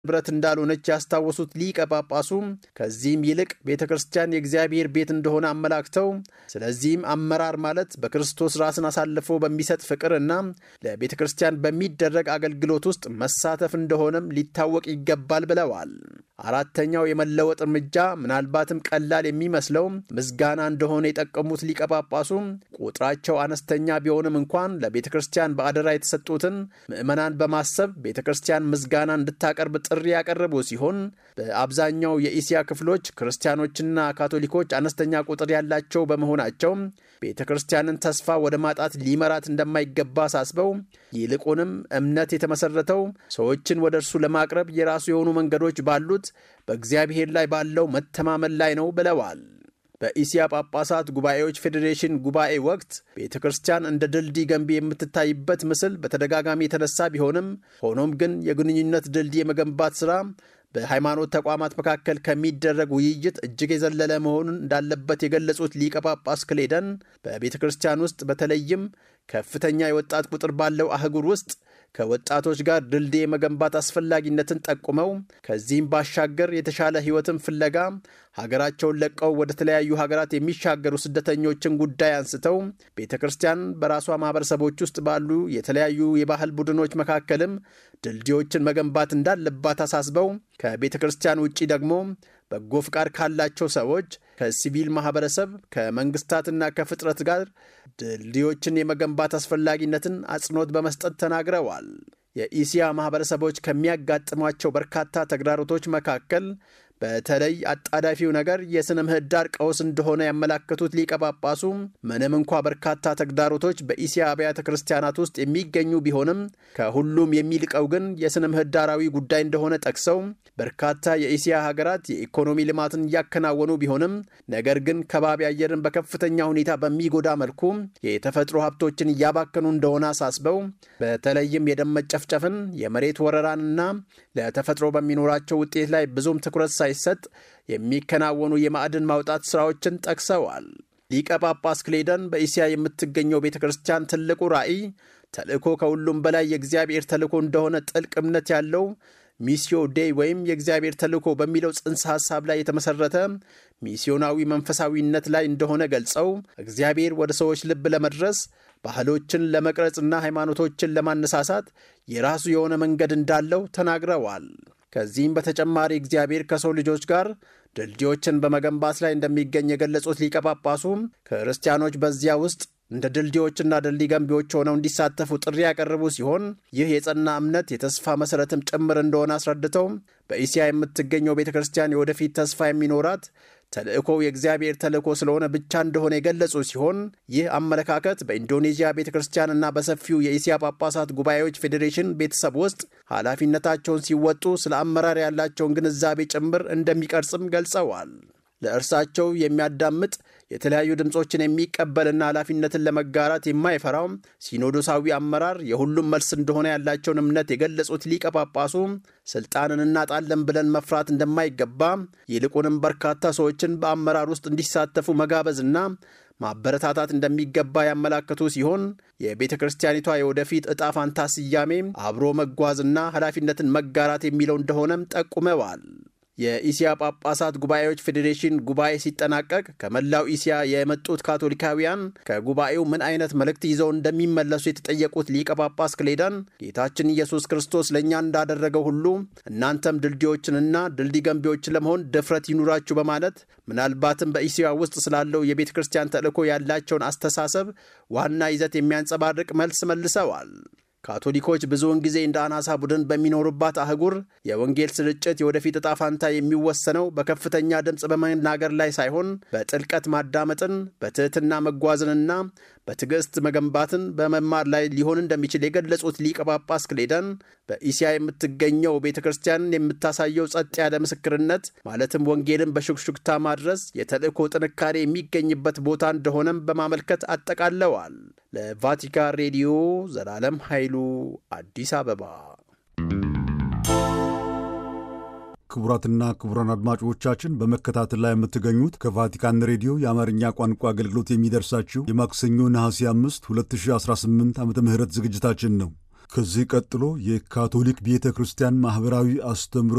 ንብረት እንዳልሆነች ያስታወሱት ሊቀ ጳጳሱ ከዚህም ይልቅ ቤተ ክርስቲያን የእግዚአብሔር ቤት እንደሆነ አመላክተው ስለዚህም አመራር ማለት በክርስቶስ ራስን አሳልፎ በሚሰጥ ፍቅርና ለቤተ ክርስቲያን በሚደረግ አገልግሎት ውስጥ መሳተፍ እንደሆነም ሊታወቅ ይገባል ብለዋል። አራተኛው የመለወጥ እርምጃ ምናልባትም ቀላል የሚመስለው ምስጋና እንደሆነ የጠቀሙት ሊቀ ጳጳሱ ቁጥራቸው አነስተኛ ቢሆንም እንኳን ለቤተ ክርስቲያን በአደራ የተሰጡትን ምዕመናን በማሰብ ቤተ ክርስቲያን ምስጋና እንድታቀርብ ጥሪ ያቀረቡ ሲሆን በአብዛኛው የኢሲያ ክፍሎች ክርስቲያኖችና ካቶሊኮች አነስተኛ ቁጥር ያላቸው በመሆናቸው ቤተ ክርስቲያንን ተስፋ ወደ ማጣት ሊመራት እንደማይገባ አሳስበው ይልቁንም እምነት የተመሰረተው ሰዎችን ወደ እርሱ ለማቅረብ የራሱ የሆኑ መንገዶች ባሉት በእግዚአብሔር ላይ ባለው መተማመን ላይ ነው ብለዋል። በኢሲያ ጳጳሳት ጉባኤዎች ፌዴሬሽን ጉባኤ ወቅት ቤተ ክርስቲያን እንደ ድልድይ ገንቢ የምትታይበት ምስል በተደጋጋሚ የተነሳ ቢሆንም ሆኖም ግን የግንኙነት ድልድይ የመገንባት ሥራ በሃይማኖት ተቋማት መካከል ከሚደረግ ውይይት እጅግ የዘለለ መሆኑን እንዳለበት የገለጹት ሊቀ ጳጳስ ክሌደን በቤተ ክርስቲያን ውስጥ በተለይም ከፍተኛ የወጣት ቁጥር ባለው አህጉር ውስጥ ከወጣቶች ጋር ድልድይ የመገንባት አስፈላጊነትን ጠቁመው ከዚህም ባሻገር የተሻለ ሕይወትን ፍለጋ ሀገራቸውን ለቀው ወደ ተለያዩ ሀገራት የሚሻገሩ ስደተኞችን ጉዳይ አንስተው ቤተ ክርስቲያን በራሷ ማህበረሰቦች ውስጥ ባሉ የተለያዩ የባህል ቡድኖች መካከልም ድልድዮችን መገንባት እንዳለባት አሳስበው ከቤተ ክርስቲያን ውጪ ደግሞ በጎ ፍቃድ ካላቸው ሰዎች ከሲቪል ማህበረሰብ ከመንግስታትና ከፍጥረት ጋር ድልድዮችን የመገንባት አስፈላጊነትን አጽንኦት በመስጠት ተናግረዋል። የኢሲያ ማህበረሰቦች ከሚያጋጥሟቸው በርካታ ተግዳሮቶች መካከል በተለይ አጣዳፊው ነገር የሥነ ምህዳር ቀውስ እንደሆነ ያመላከቱት ሊቀ ጳጳሱ ምንም እንኳ በርካታ ተግዳሮቶች በኢሲያ አብያተ ክርስቲያናት ውስጥ የሚገኙ ቢሆንም ከሁሉም የሚልቀው ግን የሥነ ምህዳራዊ ጉዳይ እንደሆነ ጠቅሰው በርካታ የኢሲያ ሀገራት የኢኮኖሚ ልማትን እያከናወኑ ቢሆንም ነገር ግን ከባቢ አየርን በከፍተኛ ሁኔታ በሚጎዳ መልኩ የተፈጥሮ ሀብቶችን እያባከኑ እንደሆነ አሳስበው በተለይም የደም መጨፍጨፍን፣ የመሬት ወረራንና ለተፈጥሮ በሚኖራቸው ውጤት ላይ ብዙም ትኩረት ሳይሰጥ የሚከናወኑ የማዕድን ማውጣት ሥራዎችን ጠቅሰዋል። ሊቀ ጳጳስ ክሌደን በኢሲያ የምትገኘው ቤተ ክርስቲያን ትልቁ ራዕይ ተልእኮ ከሁሉም በላይ የእግዚአብሔር ተልእኮ እንደሆነ ጥልቅ እምነት ያለው ሚስዮ ዴይ ወይም የእግዚአብሔር ተልእኮ በሚለው ጽንሰ ሐሳብ ላይ የተመሠረተ ሚስዮናዊ መንፈሳዊነት ላይ እንደሆነ ገልጸው እግዚአብሔር ወደ ሰዎች ልብ ለመድረስ ባህሎችን ለመቅረጽና ሃይማኖቶችን ለማነሳሳት የራሱ የሆነ መንገድ እንዳለው ተናግረዋል። ከዚህም በተጨማሪ እግዚአብሔር ከሰው ልጆች ጋር ድልድዮችን በመገንባት ላይ እንደሚገኝ የገለጹት ሊቀ ጳጳሱ ክርስቲያኖች በዚያ ውስጥ እንደ ድልድዮችና ድልድይ ገንቢዎች ሆነው እንዲሳተፉ ጥሪ ያቀረቡ ሲሆን ይህ የጸና እምነት የተስፋ መሠረትም ጭምር እንደሆነ አስረድተው በኢሲያ የምትገኘው ቤተ ክርስቲያን የወደፊት ተስፋ የሚኖራት ተልእኮው የእግዚአብሔር ተልእኮ ስለሆነ ብቻ እንደሆነ የገለጹ ሲሆን ይህ አመለካከት በኢንዶኔዥያ ቤተ ክርስቲያንና በሰፊው የኢሲያ ጳጳሳት ጉባኤዎች ፌዴሬሽን ቤተሰብ ውስጥ ኃላፊነታቸውን ሲወጡ ስለ አመራር ያላቸውን ግንዛቤ ጭምር እንደሚቀርጽም ገልጸዋል። ለእርሳቸው የሚያዳምጥ የተለያዩ ድምፆችን የሚቀበልና ኃላፊነትን ለመጋራት የማይፈራው ሲኖዶሳዊ አመራር የሁሉም መልስ እንደሆነ ያላቸውን እምነት የገለጹት ሊቀ ጳጳሱ ስልጣንን እናጣለን ብለን መፍራት እንደማይገባ ይልቁንም በርካታ ሰዎችን በአመራር ውስጥ እንዲሳተፉ መጋበዝና ማበረታታት እንደሚገባ ያመላከቱ ሲሆን የቤተ ክርስቲያኒቷ የወደፊት ዕጣ ፋንታ ስያሜ አብሮ መጓዝና ኃላፊነትን መጋራት የሚለው እንደሆነም ጠቁመዋል። የኢሲያ ጳጳሳት ጉባኤዎች ፌዴሬሽን ጉባኤ ሲጠናቀቅ ከመላው ኢሲያ የመጡት ካቶሊካውያን ከጉባኤው ምን አይነት መልእክት ይዘው እንደሚመለሱ የተጠየቁት ሊቀ ጳጳስ ክሌዳን ጌታችን ኢየሱስ ክርስቶስ ለእኛ እንዳደረገው ሁሉ እናንተም ድልድዮችንና ድልድይ ገንቢዎችን ለመሆን ድፍረት ይኑራችሁ በማለት ምናልባትም በኢሲያ ውስጥ ስላለው የቤተ ክርስቲያን ተልእኮ ያላቸውን አስተሳሰብ ዋና ይዘት የሚያንጸባርቅ መልስ መልሰዋል። ካቶሊኮች ብዙውን ጊዜ እንደ አናሳ ቡድን በሚኖሩባት አህጉር የወንጌል ስርጭት የወደፊት ዕጣ ፋንታ የሚወሰነው በከፍተኛ ድምፅ በመናገር ላይ ሳይሆን በጥልቀት ማዳመጥን፣ በትህትና መጓዝንና በትዕግሥት መገንባትን በመማር ላይ ሊሆን እንደሚችል የገለጹት ሊቀ ጳጳስ ክሌደን በኢሲያ የምትገኘው ቤተ ክርስቲያን የምታሳየው ጸጥ ያለ ምስክርነት ማለትም ወንጌልን በሹክሹክታ ማድረስ የተልእኮ ጥንካሬ የሚገኝበት ቦታ እንደሆነም በማመልከት አጠቃለዋል። ለቫቲካን ሬዲዮ ዘላለም ኃይሉ አዲስ አበባ። ክቡራትና ክቡራን አድማጮቻችን በመከታተል ላይ የምትገኙት ከቫቲካን ሬዲዮ የአማርኛ ቋንቋ አገልግሎት የሚደርሳችሁ የማክሰኞ ነሐሴ 5 2018 ዓ ም ዝግጅታችን ነው። ከዚህ ቀጥሎ የካቶሊክ ቤተ ክርስቲያን ማኅበራዊ አስተምህሮ